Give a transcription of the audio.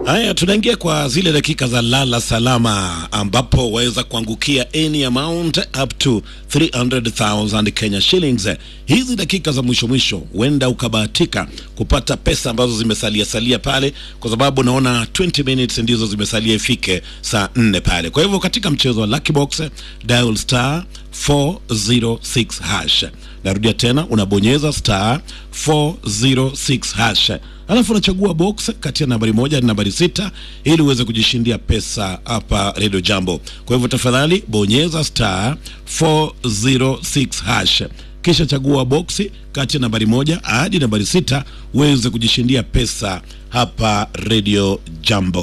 Haya, tunaingia kwa zile dakika za lala salama, ambapo waweza kuangukia any amount up to 300,000 Kenya shillings. Hizi dakika za mwisho mwisho, huenda ukabahatika kupata pesa ambazo zimesalia salia pale, kwa sababu naona 20 minutes ndizo zimesalia ifike saa 4 pale. Kwa hivyo katika mchezo wa Lucky Box, dial star 406 hash. Narudia tena, unabonyeza star 406 hash alafu unachagua box kati ya nambari moja na nambari sita ili uweze kujishindia pesa hapa Radio Jambo. Kwa hivyo tafadhali bonyeza star 406 hash kisha chagua boksi kati ya nambari moja hadi nambari sita uweze kujishindia pesa hapa Radio Jambo.